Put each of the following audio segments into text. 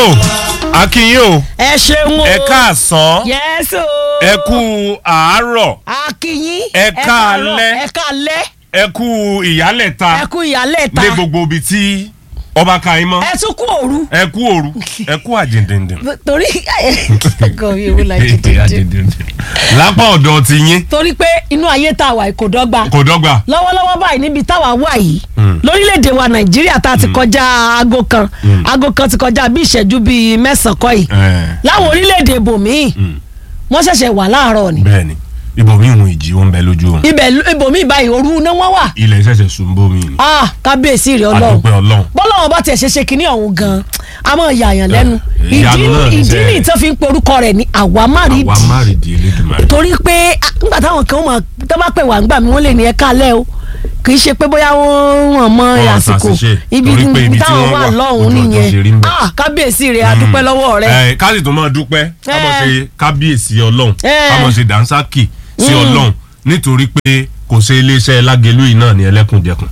tó akínyìn o ẹ ṣeun o ẹ káàsán yẹ́sì o ẹ kú àárọ̀ akínyín ẹ káalẹ́. ẹ káalẹ́ ẹ kú ìyálẹ̀ta ẹ kú ìyálẹ̀ ta ní gbogbo ibi tí ọba ka yín mọ́ ẹ tún kú òru ẹ kú òru ẹ kú àjìndìndìn. torí ẹ̀kọ́ mi ò la jìdìdì lápá ọ̀dọ̀ ti yín torí pé inú ayé tá a wà yìí kò dọ́gba kò dọ́gba lọ́wọ́lọ́wọ́ báyìí níbi táwa wà yìí lórílẹ̀‐èdè wa nàìjíríà tá a ti kọjá aago kan aago kan ti kọjá bí ìṣẹ́jú bíi mẹ́sàn-án kọ́ yìí Eh, láwọn orílẹ̀‐èdè ibòmíì wọ́n ṣẹ̀ṣẹ̀ wà láàárọ̀ ni bẹ́ẹ̀ni ibòmí ìhun ìjì ó ń bẹ lójú oorun ibẹ̀ ibòmíì báyìí òru náà wọ́n wà ilẹ̀ ìṣẹ̀ṣẹ̀ sùn bómi ni ah kábíyèsí rẹ̀ ọlọ́run àdúpẹ́ ọlọ́run bọ́lọ́wọ́ bá tiẹ̀ ṣe ṣe kínní ọ̀hún gan-an a máa yà yàn lẹ́nu Eh, ìyanu náà ní ìdí sẹ́. nìyí tó fi ń pe orúkọ rẹ̀ ní àwa má rí àwa di má rí di elédùnmarè torí pé ah, nígbà táwọn kan mọ̀ tó bá pè wá ń gbà mí wọ́n lè ní ẹ káalẹ́ o kì í ṣe pé bóyá wọ́n wọ́n mọ Wọ́n àsìkò ṣàṣìṣe. ibi Torí pé ibi tí táwọn wọ́n wà wà, lọ́hùn ojú ọjọ́ ṣe rí ń nìyẹn bẹ̀. ah kábíyèsí rẹ̀ a dúpẹ́ lọ́wọ́ rẹ̀ ẹ ká sì tún máa dúpẹ́ ká máa Eh. ṣe kábíyèsí ọlọ́run Eh. ká máa ṣe dànsákì sí ọlọ́run nítorí pé kò ṣe iléeṣẹ́ lágẹ̀lú yìí náà ní ẹlẹ́kùnjẹkùn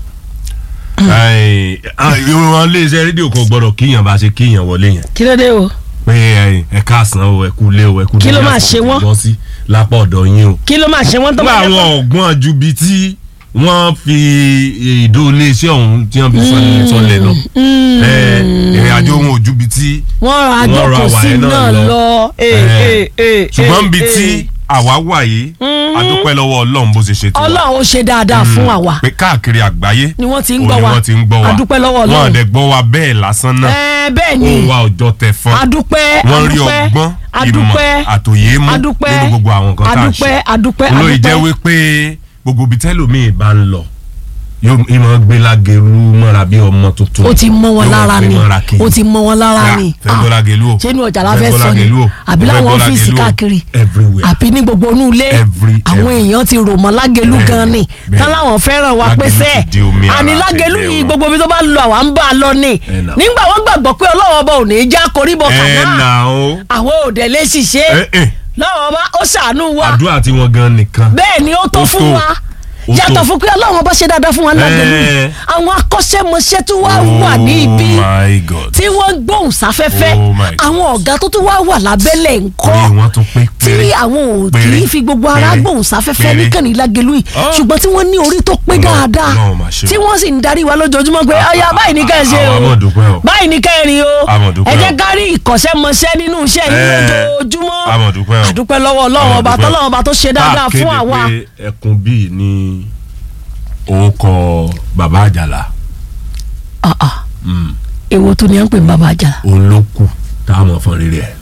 ìwọ̀n iléeṣẹ́ rédíò kan gbọ́dọ̀ kíyàn bá ṣe kíyàn wọlé yẹn kí ló dé o pé ẹ, ẹ káàsán o ẹ kú lé o ẹ kú Kí ló dédé máa àsìkò ṣe wọ́n? tí bọ́ sí lápá ọ̀dọ̀ yín o kí ló máa ṣe wọ́n tó nígbà bá jẹ́ àwọn ọ̀gbọ́n ju bíi tí wọ́n fi ìdó iléeṣẹ́ ọ̀hún tí wọ́n fi sọ- sọlẹ̀ lọ ẹ, ìrìn àjò wọn ò ju bíi tí wọ́n ra wọ́n ra àjọkọ̀ sí wàyẹn náà náà lọ. lọ eh, Eh. eh, eh, ṣùgbọ́n eh, bíi eh. tí àwa wà yìí adúpẹ́ lọ́wọ́ ọlọ́run bó ṣe ṣe tó wa. ọlọ́run ó ṣe dáadáa fún àwa pé káàkiri àgbáyé ni wọ́n ti ń òun gbọ́ ni wa wọ́n ti ń gbọ́ wa adúpẹ́ lọ́wọ́ wọn ọlọ́run àdẹ gbọ́ wa bẹ́ẹ̀ lásán náà ẹ bẹ́ẹ̀ ni ó wa ọjọ́ tẹ fún adúpẹ́ wọ́n rí adúpẹ́ ọgbọ́n ìmọ̀ adúpẹ́ àtòyé mú adúpẹ́ nínú gbogbo àwọn nǹkan tá à ń adúpẹ́ ṣe adúpẹ́ olóyè jẹ́ adúpẹ́ wípé gbogbo ibi tẹ́lòmíì bá ń lọ yóò ìmọ̀ gbé lágẹ̀rú mọ́ra bí ọmọ tuntun ó ti mọ wọn Yóò lára gbé ni mọ́ra kí. ó ti mọ wọn lára Ah, ni fẹ́ gbọ́ lágẹ̀lú o ṣé inú ọjà la fẹ́ fẹ́ gbọ́ sọ ni lágẹ̀lú o, àbí fẹ́ láwọn gbọ́ ọ́fíìsì lágẹ̀lú o, káàkiri everywhere àbí ní gbogbo inú ilé Every, àwọn every. èèyàn ti rò mọ́ lágẹ̀lú Bẹ́ẹ̀ni, gan ni bẹ́ẹ̀ni. tán láwọn fẹ́ràn wa pé Lágẹ̀lú sẹ́ẹ̀ ti di omi ara àní lágẹ̀lú àtẹ̀lé yìí wọn. gbogbo ibi tó bá lọ àwa ń bá a lọ ni Ẹ nà. nígbà wọn gbàgbọ́ pé ọlọ́wọ́ ọba ò ní í já koríbọ ẹ kàná nà ó àwọn òde lè ṣiṣẹ́ ẹ ẹ lọ́wọ́ ọba ó ṣàánú wa àdúrà tí wọ́n gan nìkan bẹ́ẹ̀ ni ó tó Ó fún tó. wa Ó yàtọ̀ tó. fún pé ọlọ́run bá ṣe dáadáa fún wa lágbèlú Eh. àwọn akọ́ṣẹ́mọṣẹ́ tó wá wà ní ibi oh my god tí wọ́n gbóhùn sáfẹ́fẹ́ Oh my God. àwọn ọ̀gá tó tún wá wà lábẹ́lẹ̀ ńkọ́ orí wọn tún pé tí péré àwọn ò kì péré, í fi gbogbo ara péré, gbóhùn sáfẹ́fẹ́ péré. níkànnì lágẹ̀lú yìí Ah. ṣùgbọ́n tí wọ́n ní orí tó pé Ọlọ́run- dáadáa Ọlọ́run máa ṣe o. tí wọ́n sì ń darí wa lójoojúmọ́ pé ọ̀ya báyìí ní ká ẹ ṣe àwọn o àmọ̀ dúpẹ́ o. báyìí ní ká ẹ rìn o Àmọ̀ dúpẹ́ ẹ o. jẹ́ ká rí ìkọ̀ṣẹ́mọṣẹ́ nínú iṣẹ́ yìí Eh. lójoojúmọ́ Àmọ̀ dúpẹ́ o. àdúpẹ́ lọ́wọ́ ọlọ́run Àmọ̀ ọba dúpẹ́ o. tọ́lọ́run ọba tó ṣe dáadáa Tá a fún kéde àwa pé ẹkùn bíi ní orúkọ bàbá àjàlá Ah, ah. èwo tó ní à ń pè ní bàbá àjàlá òun ló kù tá a mọ̀ fọ́n rere ẹ̀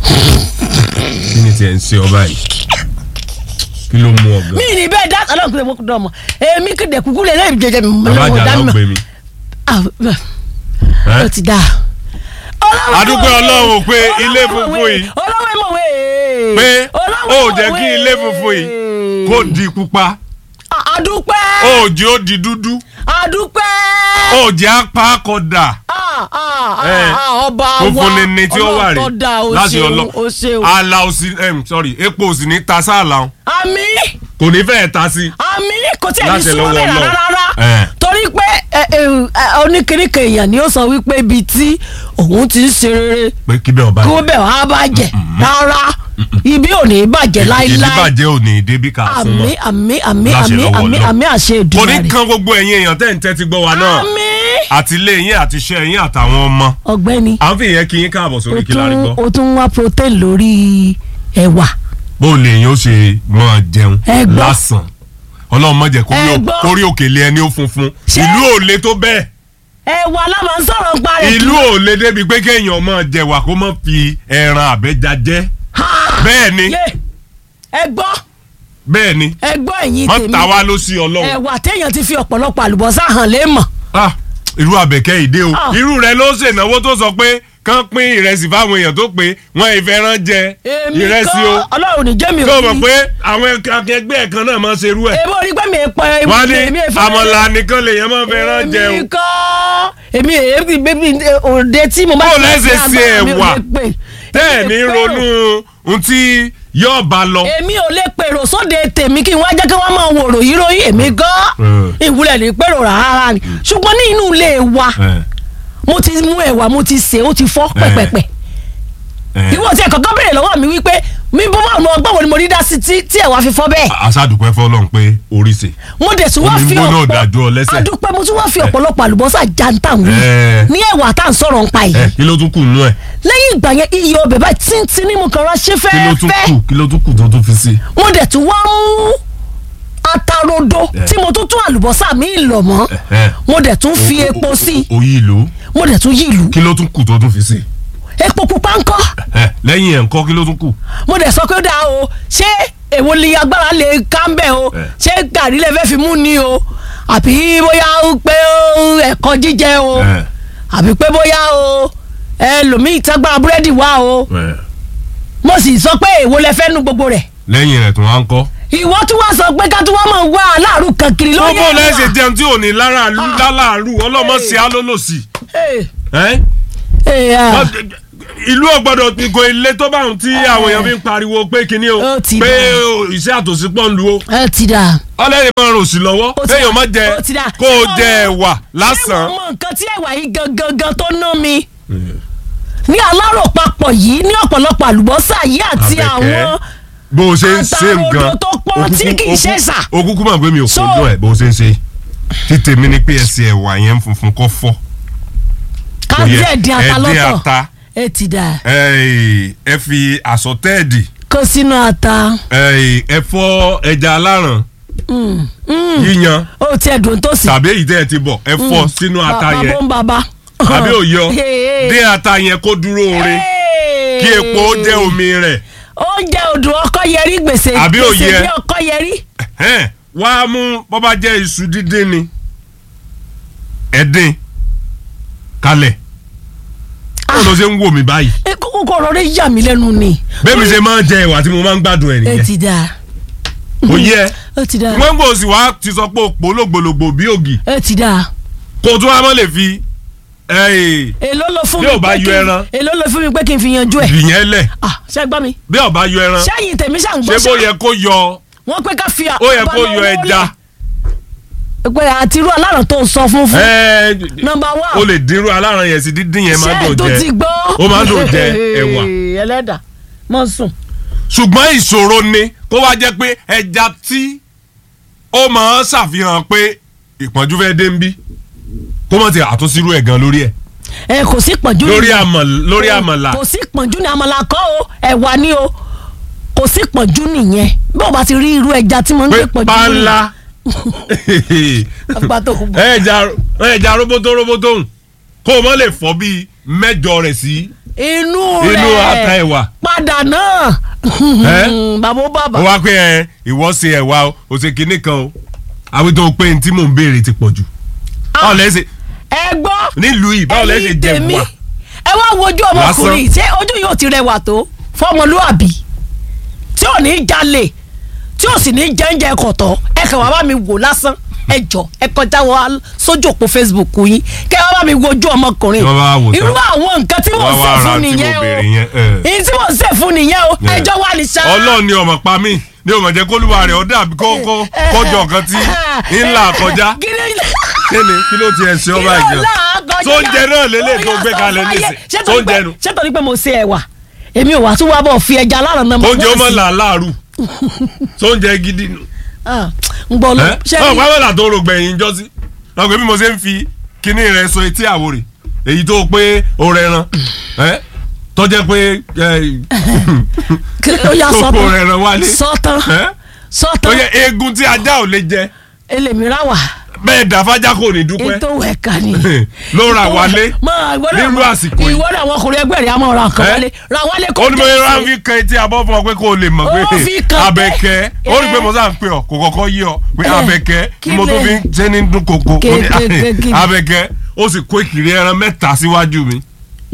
kí ni tiẹ̀ ń ṣe ọba yìí kí ló mú ọgbọ́n mí ní bẹ́ẹ̀ dá ọlọ́run kúlẹ̀ mọ́kú dọ́mọ èmi kéde kúkú lè lẹ́yìn jẹjẹ mi bàbá lọ́wọ́ àjàlá dá ó mi gbé mi. mọ́ ẹ́? ó ti dá. Adúpẹ́ Ọlọ́run pé ilé funfun yìí- ọlọ́wọ́ ìmọ̀wé. pé Ọlọ́wọ́ ó jẹ́ ìmọ̀wé. kí ilé funfun yìí kó di pupa A- adúpẹ́ ó jẹ́ ó di dúdú adúpẹ́. ó jẹ́ apá kọ̀dà Ah, ah, Eh. ah, ọba wa funfun ni ni tí ó wà Ọlọ́run tó dá o rè láti ṣeun ọlọ o ṣeun. ala òsì em, sorry epo òsì ní ta sáàlà o. àmì kò ní fẹ́ẹ̀ ta sí. àmì kò tí ẹ̀ ní Láti súnmọ́ lọ́wọ́ bẹ́ẹ̀ Ọlọ́run. rárá Eh. torí pé ẹ, ẹ, ẹ, oníkìríkà èèyàn ni ó sọ wípé ibi tí òun ti ń ṣe rere pé kí bẹ́ẹ̀ ọba kí wọ́n bẹ̀ wá bàjẹ́ rárá ibi ò ní bàjẹ́ láíláí ìdíbàjẹ́ ò ní débi ká fún àmì mọ́. àmì àmì Láṣẹ àmì lọ́wọ́ àmì Ọlọ́run. àmì àṣẹ kò ní Èdùmàrè kan gbogbo ẹ̀yin èèyàn tẹ́ ń tẹ́tí gbọ́ wa náà àmì àti ilé yín àti iṣẹ́ yín àtàwọn ọmọ. ọ̀gbẹ́ni à ń fi ìyẹn kí yín káàbọ̀ o sórí kí lárí tún gbọ́. o tún wá protein lórí ẹ̀wà bó o lè yín ó ṣe máa jẹun Ẹ gbọ́. lásán ọlọ́run má jẹ́ Ẹ gbọ́. kórí òkèlè ẹni ó funfun Ṣé- ìlú ò le tó bẹ́ẹ̀ ẹ̀wà la máa ń sọ̀rọ̀ nípa rẹ̀ ìlú ò le débi pé kéèyàn máa jẹwà kó má fi ẹran àbẹ́já jẹ bẹ́ẹ̀ ni yé ẹ gbọ́ bẹ́ẹ̀ ni ẹ gbọ́ ẹ̀yin wọ́n tèmi ta wá ló sí ọlọ́run ẹ̀wà téèyàn ti fi ọ̀pọ̀lọpọ̀ àlùbọ́sà hàn lé mọ̀ Ah, irú àbẹ̀kẹ́ ìdè o Ah. irú rẹ ló ṣènáwó tó sọ pé kán pín ìrẹsì fáwọn èèyàn tó pé wọn ìfẹ́ràn jẹ èmi ìrẹsì o kọ́ ọlọ́run ní jẹ́mi tó ò mọ̀ rí pé àwọn akẹgbẹ́ ẹ̀ kan náà máa ṣe irú ẹ̀ èmi ò rí pé mi ì pọ̀ wọ́n ní èmi ì fẹ́- àmọ̀là nìkan lèèyàn máa fẹ́ràn jẹ o èmi kọ́ èmi èmi bébí òde tí mo bá Bó ti lẹ́sẹ̀ fẹ́ sí agbára mi ò ẹ̀wà? lè pè. tẹ́ ẹ̀ Èmi ní ò pé ronú ohun tí yóò bá lọ. èmi ò lè pèrò sóde tèmi kí n wá jẹ́ kí wọ́n máa wòrò yìí ròyìn èmi gan Mm. ìwúlẹ̀ ní pèrò rárá ni ṣùgbọ́n ní inú ilé wa Eh, mo ti mú ẹ̀wà mo ti sè é ó ti fọ́ pẹ̀pẹ̀pẹ̀ ò tiẹ̀ kọ́kọ́ béèrè lọ́wọ́ mi wípé mi bọ́ bá ọgbọ́n wo ni mo rí dá sí tí tí ẹ̀ wá fi fọ́ bẹ́ẹ̀ aṣáàdùpẹ́ fọlọ́n pé orí ṣe. mo dẹ̀ tún wá Omi fi gbóná dájú ọ lẹ́sẹ̀. adúpẹ́ mo tún wá fi ọ̀pọ̀lọpọ̀ àlùbọ́sà janta wí Eh. ní ẹ̀wà tá à ń sọ̀rọ̀ ń pa yìí ẹ kí ló tún kù nú ẹ lẹ́yìn ìgbà yẹn iye ọbẹ̀ báyìí tíntín ní mo kàn rán ṣe kí ló tún fẹ́ẹ́fẹ́ kù kí ló tún kù tó tún fi sí. mo dẹ̀ tún wá mú atarodo tí mo tún tún àlùbọ́sà mi lọ̀ mọ́ Eh. mo dẹ̀ tún fi epo sí i oyí ìlú mo dẹ̀ tún yí ìlú kí ló tún kù tó tún fi sí. epo pupa ńkọ́ ẹ lẹ́yìn ẹ̀ ńkọ́ kí ló tún kù. mo dẹ̀ sọ pé ó dáa o ṣé èwo ni agbára lè ká ń bẹ̀ o Eh. ṣé gàrí lè fẹ́ fi mú ni o àbí bóyá ó pé ó ẹ̀kọ́ jíjẹ o ẹ àbí pé bóyá o ẹlòmíì tágbára búrẹ́dì wá o ẹ mo sì sọ pé èwo lẹ fẹ́ nu gbogbo rẹ̀ lẹ́yìn rẹ̀ tún wá ń kọ́. ìwọ tí wọ́n sọ pé ká tí wọ́n mọ̀ wá aláàrú kan kiri lóye gbogbo lẹ́sẹ̀ jẹun tí ò ní lálàárù ọlọ́mọ sí alólòsì. ẹ ìlú ọgbọ́dọ̀ ìgò ilé tó bá ń tí àwọn èèyàn fi ń pariwo pé kinní o Ó ti pé dà. o, iṣẹ́ àtòsí pọ̀ ń lu o ẹ ti dà. ọlẹ́rìí máa ń rò sí lọ́wọ́ Ó ti kéèyàn dà. má jẹ Ó ti dà. kó o Ṣé jẹ mo- ẹ̀wà ṣé lásán. mo mọ nǹkan tí ẹ̀wà yìí gangan gan tó ná mi ní alárò papọ̀ yìí ní ọ̀pọ̀lọpọ̀ àlùbọ́sà yìí àti Àbẹ̀kẹ́. àwọn bó o ṣe ń ṣe Àtàrodo nǹkan tó pọ́n tí kì í ṣe sà. okúkú máa gbé mi ò So- kojú ẹ bó o ṣe ń ṣe títè mi ní pé ẹsẹ̀ ẹ̀wà yẹn funfun kọ́ fọ́ ká yẹ, díẹ̀ dín ata ẹ dín lọ́tọ̀ ata. ẹ ti dà ẹ ẹ fi àsọtẹ́ẹ̀dì kó sínú ata ẹ ẹ fọ́ ẹja aláràn yíyan ó tiẹ̀ dùn tó sì. tàbí èyí tẹ́ ẹ ti bọ̀ ẹ fọ́ sínú ata bàbá yẹn bó ń bàbá. tàbí òye ọ Hey. dín ata yẹn kó dúró ore kí epo ó jẹ́ omi rẹ̀ oúnjẹ odò ọkọ yẹrí gbèsè Àbí gbèsè òye ẹ? bí ọkọ yẹrí. ẹ̀hẹ́n, wá mú bọ́ bá jẹ́ iṣu dídín ni ẹ̀dín kalẹ̀ báwo ló ṣe ń wò mí báyìí kókó ọ̀rọ̀ rẹ̀ yà mí lẹ́nu ni. bẹ́ẹ̀ mi ṣe máa ń jẹ ẹ̀wà tí mo máa ń gbádùn ẹ̀ ẹ nìyẹn ti dà kò yẹ ẹ ti dà wọ́n gbòò sì wá ti sọ pé òpó lògbòlògbò bí ògì ẹ ti dà. kó o tún wá mọ́ lè fi ẹ̀, èló ló fún Bí mi ò bá pé yọ kí n- ẹran. èló ló fún mi pé kí n fi yanjú ẹ. ìyẹn lẹ̀ ah ṣe gbọ́ mi. bí ọba yọ ẹran sẹ́yìn tèmi ṣà ń ṣé gbọ́ bó yẹ kó yọ wọ́n pé ká fi ó yẹ kó yọ ẹja pé àti irú aláràn tó ń sọ fún fún. ẹ̀, nọmba one. o lè dínrú aláràn yẹn sí dídín yẹn máa ṣé dùn tó jẹ ti gbọ́. Ó máa ń dùn jẹ ẹ̀wà. ẹlẹ́dà mọ̀ sùn. ṣùgbọ́n ìṣòro ni kó wá jẹ́ pé ẹja tí ó máa ń ṣàfihàn pé ìpọ́njú fẹ́ dé ń bí kó mọ̀ ti àtúnṣírú ẹ̀ gan lórí ẹ̀ ẹ kò sí pọ̀njú lórí ni- àmọ̀ lórí kò- àmàlà kò sí pọ̀njú ni àmàlà kọ́ o ẹ̀wà ni o kò sí pọ̀njú nìyẹn bí o bá ti rí irú ẹja tí mo ń pé gbé pọ̀njú pánlá Àgbà tó kú bọ̀. ẹja ẹja roboto roboto hùn kó o mọ̀ lè fọ́ bíi mẹ́jọ rẹ̀ sí inú inú ata rẹ̀ ẹ̀wà padà náà Ẹ́? bàbá ó bàbá ó wá pé ẹ ìwọ ṣe ẹ̀wà o ò ṣe kinní kan o àwọn tó pé ní tí mò ń béèrè ti pọ̀ jù báwo lẹ́ ṣe ẹ gbọ́ nílùú yìí báwo lẹ́ ṣe ẹ̀yin jẹ tèmi, wà ẹ wá wojú ọmọkùnrin ṣé ojú yóò ti rẹwà tó fọmọlúàbí tí ò ní jalè tí ò sì ní jẹ́ńjẹ́ kọ̀tọ̀ ẹ kàn wá bá mi wò lásán ẹ jọ ẹ kọjá wọ sójú òpó facebook yín kẹ wá bá mi wojú ọmọkùnrin Tí wọ́n bá wò tán. irú àwọn nǹkan tí mò ń Wá ṣe wá ra fún tí mo nìyẹn o béèrè yẹn, ẹ. èyí tí mò ń ṣe fún nìyẹn o Yeah. ẹjọ́ wà ní sáà ọlọ́run ni ọmọ pa mí ní ọmọ jẹ́ kólúwa rẹ̀ ọ̀dà àbí kó kó kọjọ nǹkan tí ńlá kọjá kí ni kí ló ti ẹ̀ ṣe ọba ìjọ sóúnjẹ náà lélẹ̀ tó gbé kalẹ̀ nísìn sóúnjẹ nu ṣé torí pé mo ṣe ẹ̀wà èmi ò wá tún wá bọ̀ fi ẹja aláràn náà oúnjẹ ó mọ̀ sí. là láàrú sóúnjẹ gidi nu Ah, ń gbọ́ ló ẹ ṣe ọ pàmòlà tó rògbẹ̀yìn jọ sí ọgbẹ́ bí mo ṣe ń fi kíní rẹ̀ sọ etí àwòrè èyí tó pé o rẹ̀ ran ẹ tọ́jẹ́ pé ó yà tó kó sọ́tàn rẹ̀ ran wálé sọ́tàn ẹ sọ́tàn tọ́jẹ́ eegun tí ajá ò lè jẹ ẹlẹ́mìíràn wà bẹ́ẹ̀ dàfájà kò ní dúpẹ́ ètò ẹ̀ka ni. ló ra wálé Máa, ìwọ náà nínú máa- àsìkò yìí. ìwọ náà àwọn ọkùnrin ẹgbẹ́ rẹ̀ á máa ra nǹkan Ẹ́? wálé ra wálé kó ó ní mo jẹ́ yẹra sí. fi kan etí abọ́ fún ọ pé kó o lè mọ̀ Ó pé fi kan pé- abẹ́kẹ́ ó rí i pé mo sáà ń pè ọ́ kò kọ́kọ́ yí ọ pé Ẹ́, abẹ́kẹ́ kí ni mo tún lè- fi ń ṣe ní dún koko Mo ní, Kékékéké. abẹ́kẹ́ ó sì kó ìkìrí ẹran mẹ́ta síwájú mi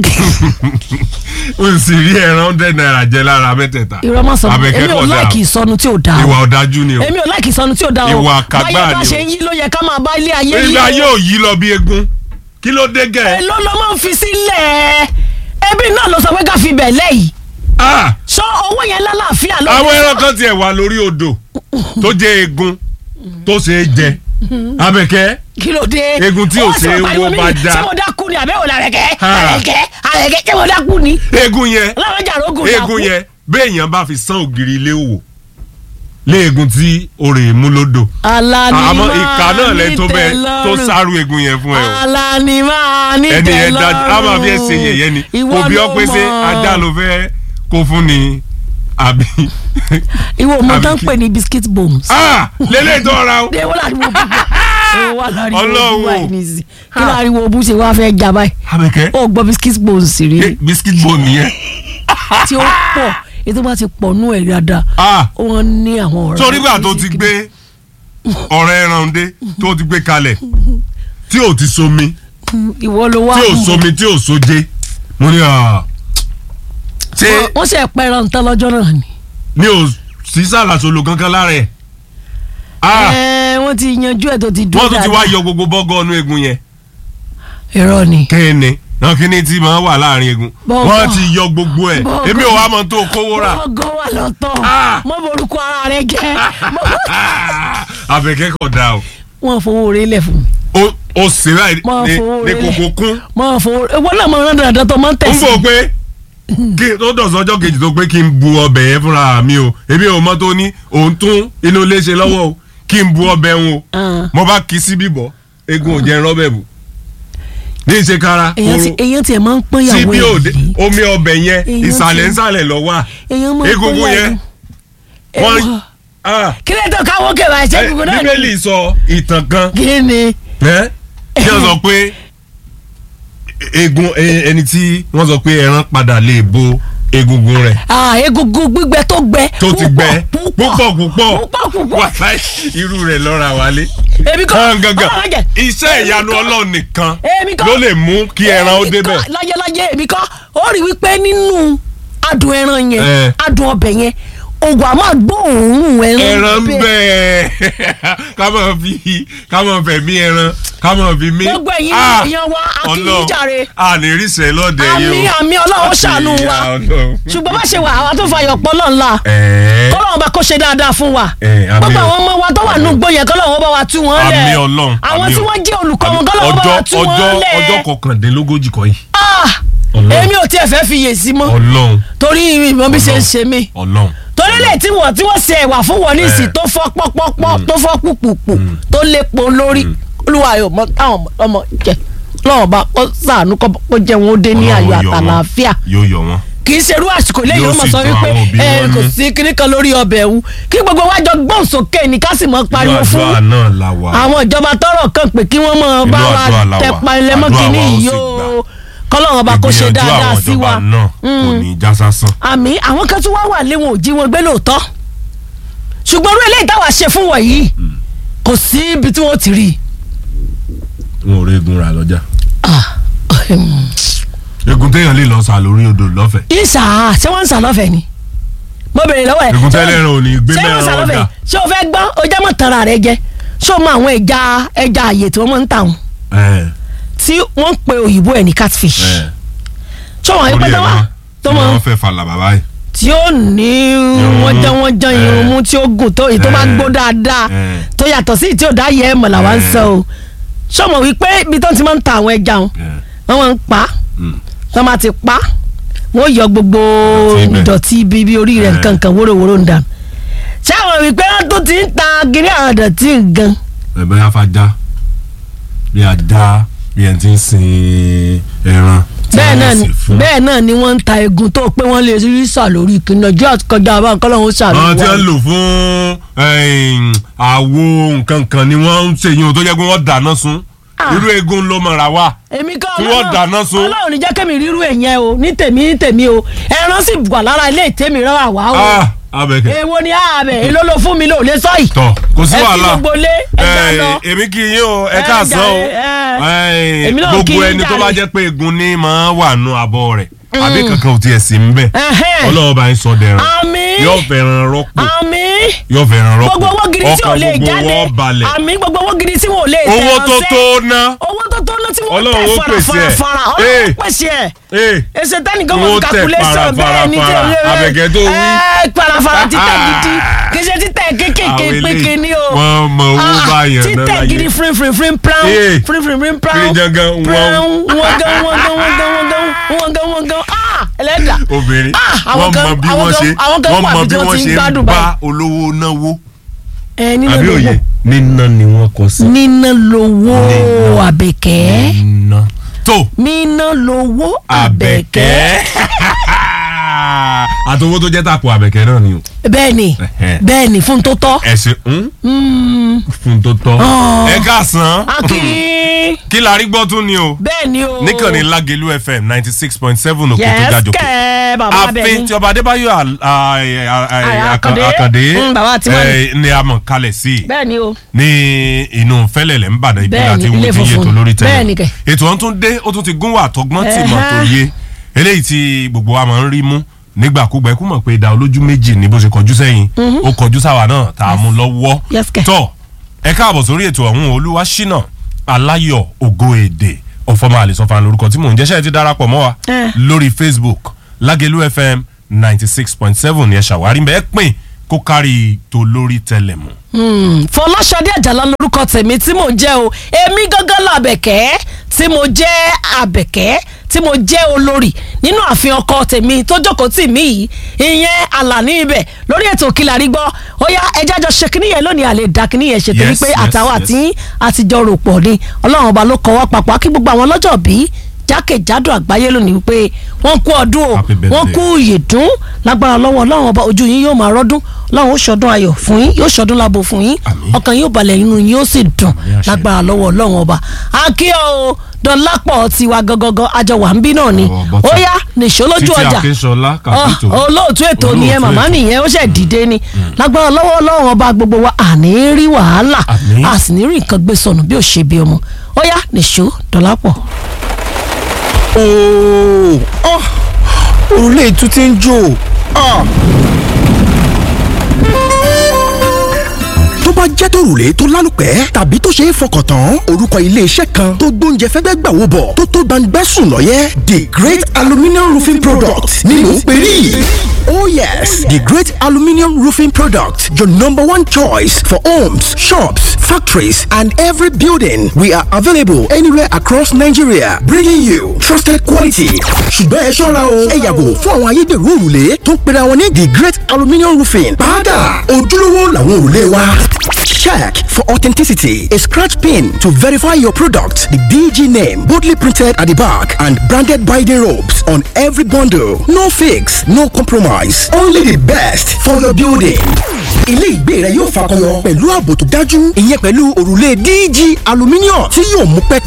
ó sì rí ẹran hundred naira jẹ lára mẹ́tẹ̀ẹ̀ta irọ́ máa sọ abẹ́kẹ́ èmi ò kọ̀ dáa láìkì ìsọnu tí ò dáa o. ìwà ọ̀dájú ni o èmi ò láìkì ìsọnu tí ò dáa o Ìwà àkàgbà báyọ̀ bá ni o. ṣe ń yí ló yẹ ká máa bá ilé ayé yí ìgbà yóò yí lọ bí egun kí ló dé gẹ̀ èló ló máa ń fi sílẹ̀ ẹbí náà ló sọ pé ká fi bẹ̀ lẹ́yìn ah sọ owó yẹn lálàáfíà ló àwọn ẹran kan tiẹ̀ wà lórí odò tó jẹ́ egun tó ṣe é jẹ abẹ́kẹ́ kí ló dé Egun tí ò Ó wá sí ṣe é pariwo wó mi bá ní, já. ṣé mo dákú dákú ni àbẹ̀wò làrẹ̀kẹ́ Ah. àrẹ̀kẹ́ àrẹ̀kẹ́ ṣé wọ́n dákú ni eégún yẹn ọlọ́run jà rógùn dákú eégún yẹn béèyàn bá fi sán ògiri ilé wò léegun tí orè mú lódò alani àmọ́ máa ìka náà lẹ tó bẹ tó nítẹ́lọ́rùn. sáré eégún yẹn fún ẹ o alani máa ní ẹni yẹn tẹ́lọ́rùn. dájú a máa fi ẹ ṣe yẹ̀yẹ́ ni Ìwọ kò bí ọ ló pé ṣé mọ̀. ajá ló fẹ́ kó fún ni àbí. ìwọ ọmọ àbí tó ń kí- pè ní biscuit bones. ah lélẹ̀ tó ra o. de wọ́n láriwo bú bá wọ́n láriwo bú Ọlọ́run o. báyìí nìyí kí láriwo bú ṣe wá fẹ́ jà báyìí abẹ́kẹ́ ó gbọ́ biscuit bones rí biscuit bone nìyẹn. tí ó pọ̀ ètò bá ti pọ̀ nú ẹ̀ dáadáa ah wọ́n ní àwọn ọ̀rẹ́ torí gbà tó ti gbé ọ̀rẹ́ ẹran dé tó ti gbé kalẹ̀ tí ò ti somi ìwọ ló wá tí ò mú. somi tí ò soje mo ní à ṣé Wọ́n- wọ́n ṣe pẹ́ràn tán lọ́jọ́ náà ni. mi ò sí sàlàsolo kankan lára ẹ̀ ah Ẹ, wọ́n ti yanjú ẹ̀ tó ti dúró wọ́n tún ti wá yọ gbogbo bọ́gọ́ ọ̀nù egun yẹn irọ́ ni. kéènì náà kíní tí máa wà láàrin egun Bọ́gọ́. wọ́n ti yọ gbogbo ẹ̀ Bọ́gọ́. èmi ò wá mọ̀ tó kówó rà ọgọ́ wà lọ́tọ̀ Ah. mọ́ borúkọ ara rẹ jẹ́ àbẹ̀kẹ́ kọ̀ dá o wọ́n fowó rẹ lẹ̀ fún mi. ó ó sì ráì Máa ní fowó ní rẹ̀ kòkó lẹ̀. kún mọ́ fowó wọ́n náà mọ̀ ọ́n dandan tó mọ́ ń ń tẹ̀sí. bò pé kí tó dọ̀sán ọjọ́ kejì tó pé kí n bu ọbẹ̀ yẹn fúnra mi o èmi ò mọ̀ tó ní òun tún inú ilé ṣe lọ́wọ́ o kí n bu ọbẹ̀ wọn o Ah. mo bá kí sí bíbọ̀ egun ò jẹ́ rọ́bẹ̀ bù ní ìṣe kára èèyàn ti kóró èèyàn tiẹ̀ máa ń pọ́n sí ìyàwó bí ẹ̀ òde yìí. omi ọbẹ̀ yẹn Èèyàn ìsàlẹ̀ ti- ìsàlẹ̀ lọ wà èèyàn máa ń pọ́n egungun yẹn ìyàwó wọ́n ah, kí lè tó káwọ́ kẹwàá ṣé eh, gbogbo náà ni. bíbélì sọ ìtàn kan kí ni ẹ́ kí wọ́n sọ pé egun eh, ẹni tí wọ́n sọ pé ẹran padà lè bo egungun rẹ̀ Ah, egungun gbígbẹ tó gbẹ. tó ti gbẹ púpọ̀ púpọ̀ púpọ̀ púpọ̀ púpọ̀. wà láì irú rẹ̀ lọ́ra wálé. èmi kọ́ Kàn gangan Ọlọ́run jẹ́. iṣẹ́ Èmi ìyanu kọ́. ọlọ́run nìkan Èmi kọ́. ló lè mú kí ẹran ó Èmi débẹ̀. kọ́, láyéláyé èmi kọ́ ó rí wípé nínú adùn ẹran yẹn Eh. adùn ọbẹ̀ yẹn ògùn àmọ́ gbóòórùn ẹran ẹran ń bẹ́ẹ̀. bẹ ká máa fi ká máa fẹ̀mí ẹran ká máa fi mí. Gbogbo ẹ̀yin Ah, èèyàn wa, a kí yín Ọlọ́run, jàre. a lè rí sẹ́ lọ́dẹ yìí o. àmì àmì ọlọ́run ṣàánú wa Ìyá Ọlọ́run. ṣùgbọ́n bá ṣe wà àwa tó fàyọ̀ pọ̀ lọ́nla Ẹ̀ẹ́. kọ́lọ́run bá kó ṣe dáadáa fún wa Eh, àmín gbogbo o. àwọn ọmọ wa tó wà nù gbó yẹn kọ́lọ́run bá wa tú wọn lẹ̀ Àmín Ọlọ́run, àwọn àmín tí o. wọ́n jẹ́ olùkọ́ wọn Àmín. kọ́lọ́run bá wa tú ọjọ́ wọn ọjọ́ lẹ̀ ọjọ́ kọkàndínlógójì kọ́ yìí. Ah, Ọlọ́run. èmi ò tiẹ̀ fẹ́ fi yè sí mọ́ Ọlọ́run torí ìmọ̀ bí ṣe ń ṣe mí Ọlọ́run. torí lè tí wọ́n tí wọ́n ṣe ẹ̀wà fún wọn níìsì Eh. tó fọ́ pọ́pọ́pọ́ tó fọ́ pùpùpù tó lépo lórí olúwa yóò mọ táwọn ọmọ jẹ lọ́wọ́ bá kó sàánú kó kó jẹ́ wọn ó dé ní Ọlọ́run ayọ̀ yọ wọ́n. àtàlàáfíà yóò yọ wọn. kì í ṣerú àsìkò lẹ́yìn Yóò ó mọ̀ sì sọ dùn wípé àwọn òbí ẹ wọn kò nú. sí kíní kan lórí ọbẹ̀ ẹ̀hún kí gbogbo wa jọ gbọ́n sókè ní ká sì mọ́ pariwo Inú fún àdúrà náà la wà. àwọn ìjọba tọrọ kan pé kí wọ́n mọ̀ bá Inú wa àdúrà la wà. tẹpa ilẹ̀ mọ́ Àdúrà kíní wa ó yìí sì o gbà. kọ́lọ́run ọba kó ṣe Ìgbìyànjú dáadáa àwọn sí ìjọba wa náà kò ní já sásán. àmì àwọn kan tún wá wà léwọn ò jí wọn gbé lóòótọ́ ṣùgbọ́n orí eléyìí táwa ṣe fún wọn yìí kò sí ibi tí wọ́n ti rí i. wọn ò rí egun rà lọ́jà. Ah, egun téèyàn lè lọ sà lórí odò lọ́fẹ̀ẹ́. ìsà ṣé wọ́n ń sà lọ́fẹ̀ẹ́ ni mo béèrè lọ́wọ́ ẹ̀ egun ṣé tẹ́lẹ̀ wọ́n- rẹ̀ ò ní gbé ṣé wọ́n ń sà mẹ́rin lọ́fẹ̀ẹ́ ọ̀gá. ṣé o fẹ́ gbọ́ o jẹ́ mọ̀ tara rẹ jẹ ṣé o mọ àwọn ẹja ẹja àyè tí wọ́n máa ń tà wọn ẹ̀ tí wọ́n ń pe òyìnbó ẹ̀ ní catfish ẹ̀ ṣé wọ́n orí yẹn pẹ́ ẹ̀ tó wá máa tó tí máa wọ́n fẹ́ falà bàbá yìí. tí ó ní Irun wọ́n mú. jẹ́ wọ́n jẹ́ Eh. irun mú tí ó gùn tó èyí tó bá Eh. gbó dáadáa Eh. tó yàtọ̀ sí tí ò dá yẹ ẹ̀ mọ̀ làwa ń Eh. sọ o ṣé o mọ̀ wípé ibi tó ti máa ń ta àwọn ẹja wọn ẹ̀ wọ́n máa ń pa á mm. wọ́n máa ti pa á wọ́n yọ gbogbo Ìdọ̀tí ibẹ̀. ìdọ̀tí ibi ibi orí rẹ̀ Eh. nǹkan kan wórówóró ń dà ṣé àwọn wípé wọ́n tó ti ń ta gírí àwọn ìdọ̀tí nǹkan ẹ̀ bẹ́ẹ̀ afájá bí ajá bí ẹ̀ ti ń sin ẹran. tí bẹ́ẹ̀ wọ́n náà sì ni fún. bẹ́ẹ̀ náà ni wọ́n ń ta egun tó pé wọ́n lè rí sà lórí ìkíni ọjọ́ àkọjá àbá nǹkan lọ́wọ́ sà àwọn tí lórí wọ́n lò fún ẹ̀yìn, àwo nǹkan kan ni wọ́n ń ṣe yín o tó jẹ́ pé wọ́n dáná sun Ah. irú egun ló mọ̀ra wá. èmi kọ́ Tí wọ́n dáná sun. ọlọ́run ní jẹ́ kẹ́mi rírú ẹ̀yẹn o ní tèmi ní tèmi o ẹran sì wà lára ilé ìtẹ́mi rárá wá o Ah, abẹ́kẹ́. èwo ni ààbẹ̀ èló ló fún mi lò lé sọ́yì tọ kò sí ẹ fi wàhálà gbogbo lé ẹja Eh, lọ èmi kì í yín o ẹ Ẹ káàsán o jàre, Eh, èmi náà kí gbogbo yín ẹni tó jàre. bá jẹ́ pé egun ní máa wà nù abọ́ rẹ̀ àbí kankan ò tiẹ̀ sí ń bẹ̀ Ẹhẹ́n. ọlọ́wọ́ bá ń sọ dẹ̀ràn àmì yóò fẹ́ràn rọ́pò àmì yóò fẹ́ràn rọ́pò gbogbo owó gidi tí ò ọkàn lè gbogbo jáde wọn balẹ̀ àmì gbogbo owó gidi tí wọn ò lè tẹ̀ owó tó ránṣẹ́. tó ná owó tó tó ná tí wọ́n Ọlọ́run tẹ̀ ó pèsè ẹ̀. farafara Ee. ọlọ́run ó pèsè ẹ̀ ee èsè tẹ́nìkan mọ̀ Owó sí tẹ̀ calculation para, bẹ́ẹ̀ ni para, tẹ̀ para. Àbẹ̀kẹ́ tó wí. ẹ̀ parafara títẹ̀ gidi kì í ṣe títẹ̀ kékèké Àwọn eléyìí, pékin ni o wọ́n mọ owó Ah, báyàn náà títẹ̀ láyé. gidi frin frin frin pran Ee. frin frin frin pran Kiri jangan, wọ́n. pran wọ́n gan wọ́n gan wọ́n gan wọ́n gan wọ́n gan wọ́n gan ah ẹlẹ́dà obìnrin Ah, àwọn wọ́n kan- mọ bí àwọn wọ́n kan- ṣe àwọn kan wọ́n wà mọ bí bí wọ́n wọ́n ti ń ṣe ń gbádùn bá báyìí. olówó náwó ẹ nínú àbí òye lówó níná ni wọ́n kọ sí. níná lówó Níná. àbẹ̀kẹ́ níná tó níná lówó àbẹ̀kẹ́ àbẹ̀kẹ́ àtọwọ́ tó jẹ́ tàpọ̀ àbẹ̀kẹ́ náà ni o bẹ́ẹ̀ni Ẹ̀hẹ́. bẹ́ẹ̀ni fún tó tọ́ ẹ̀sìn ń fún tó tọ́ Ah. ẹ káàsán akínyìn kí la rí gbọ́ tún ni o bẹ́ẹ̀ni o níkànnì Lágelú FM ninety six point seven òkè tó yes ga jòkè kẹ́ bàbá àfin bẹ́ẹ̀ni tí ọba adébáyọ̀ Al- a- a- a- Àyà Àkàndé Àkàndé. Àkàndé Mm, bàbá tiwa ni. eh, ni a mọ̀ kalẹ̀ sí i bẹ́ẹ̀ni o ní inú fẹ́lẹ̀lẹ̀ ń bàdàn ìpínlẹ̀ Bẹ́ẹ̀ni, àti ilé ìwé tí funfun. yẹtò lórí Bẹ́ẹ̀ni tẹ́lẹ̀ kẹ̀. ètò ọ̀hún tún dé ó tún ti gún wà tọgbọ́n tì mọ̀ tó Ẹ̀hẹ́. yé eléyìí tí gbogbo wa máa ń rí mú nígbàkúgbà ikú mọ̀ pé ìdá olójú méjì ní bó ṣe kọjú sẹ́yìn ó kọjú sáwa náà tá a mú lọ́wọ́ Yes, kẹ̀. tọ́ ẹ káàbọ̀ sórí ètò ọ̀hún olúwa ṣínà aláyọ̀ ògo èdè ọ̀fọ̀mọ àlèsọ̀fà lórúkọ tí mò ń jẹ́ṣẹ́ ti darapọ̀ mọ́ wa Eh. lórí Facebook Lágelú FM ninety six point seven ni ẹ ṣàwárí bẹ́ẹ̀ pín kó kárí tó lórí tẹlẹ̀mù. Hmm, Fọláṣadé Àjàlá lórúkọ tèmi tí mò ń jẹ́ o èmi gángan làbẹ̀kẹ́ tí mo jẹ́ àbẹ̀kẹ́ tí mo jẹ́ olórí nínú ààfin ọkọ tèmi tó jókòó tì mí yìí ìyẹn àlàní ibẹ̀ lórí ètò Kílàrí gbọ́ ó yá ẹjẹ́ àjọ ṣe kínní yẹn lónìí àlè dá kínní yẹn ṣe torí Yes, pé yes, àtàwọn yes. àti àtijọ́ rò pọ̀ ni ọlọ́run ọba ló kọ́ wá papọ̀ kí gbogbo àwọn ọlọ́jọ́ bí jákèjádò àgbáyé lónìí wípé wọ́n kú ọdún o Happy birthday. wọ́n kú ìyèdún lágbára lọ́wọ́ ọlọ́run ọba ojú yín yóò máa rọ́dún ọlọ́run ó ṣọdún ayọ̀ fún yín yóò ṣọdún lábo fún yín Àmín. ọkàn yóò balẹ̀ inú yín ó sì dùn Àmín, àṣẹ. lágbára lọ́wọ́ ọlọ́run ọba akíọ́ o dọ́lápọ̀ tiwa gangan àjọ wà ń bí náà ni Ọwọ́ bọ́tà. ó yá nìṣó lójú Títí ọjà Akínsọlá Kàpító. Ọ, olóòtú ètò Olóòtú nìyẹn màmá ètò. nìyẹn ó ṣẹ̀ dìde ni lágbára lọ́wọ́ ọlọ́run ọba gbogbo wa àní rí wàhálà Àmín. a sì ní rí nǹkan gbé sọnù bí ò ṣe bí ọmọ ó yá nìṣó dọ́lápọ̀. ooo ah òrùlé ìtú ti ń jò ah. tó bá jẹ́ tòrùlé tó lálùpẹ́ tàbí tó ṣe é fọkàn tán orúkọ iléeṣẹ́ kan tó gbóúnjẹ fẹ́gbẹ́ gbà wò bọ̀ tó tó gbangba sùn lọ́yẹ́ the great aluminium roofing product ni mò ń pè rí. Oh yes, the great aluminium roofing product, your number one choice for homes, shops, factories, and every building. We are available anywhere across Nigeria, bringing you trusted quality. ṣùgbọ́n ẹ ṣọ́ra o ẹ yàgò fún àwọn ayédèrú òrùlé tó ń pera wọn ní the great aluminium roofing. padà ojúlówó làwọn òrùlé wa. Check for authenticity. A scratch pin to verify your product. The DG name boldly printed at the back and branded by the ropes on every bundle. No fix, no compromise. Only the best for your building. Ilé ìgbé rẹ yóò fakọyọ pẹ̀lú ààbò tó dájú. Ìyẹn pẹ̀lú òrùlé DG aluminium tí yóò mú pẹ́